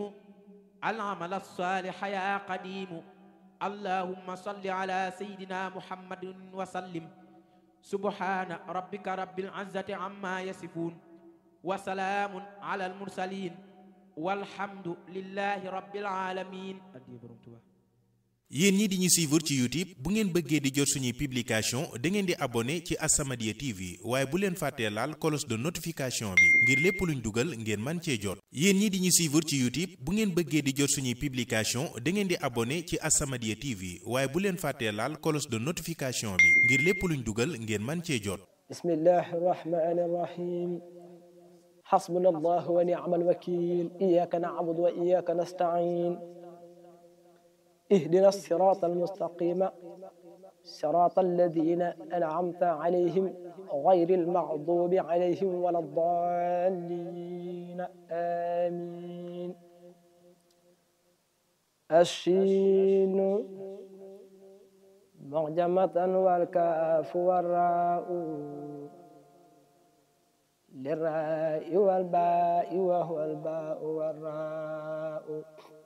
العمل الصالح يا قديم اللهم صل على سيدنا محمد وسلم سبحان ربك رب العزة عما يصفون وسلام على المرسلين والحمد لله رب العالمين yéen ñi di ñu suivre ci youtube bu ngeen bëggee di jot suñuy publication da ngeen di abonné ci As-Samadiyya TV waaye bu leen fàttee laal cloche de notification bi ngir lépp luñ dugal ngeen man cee jot yéen ñi di ñu suivre ci youtube bu ngeen bëggee di jot suñuy publication da ngeen di abonné ci As-Samadiyya TV waaye bu leen fàttee laal cloche de notification bi ngir lépp luñ dugal ngeen man cee jot bismillahi rahmani rahim حسبنا الله ونعم الوكيل إياك نعبد وإياك نستعين اهدنا الصراط المستقيم صراط الذين أنعمت عليهم غير المغضوب عليهم ولا الضالين آمين الشين معجمة والكاف والراء للراء والباء وهو الباء والراء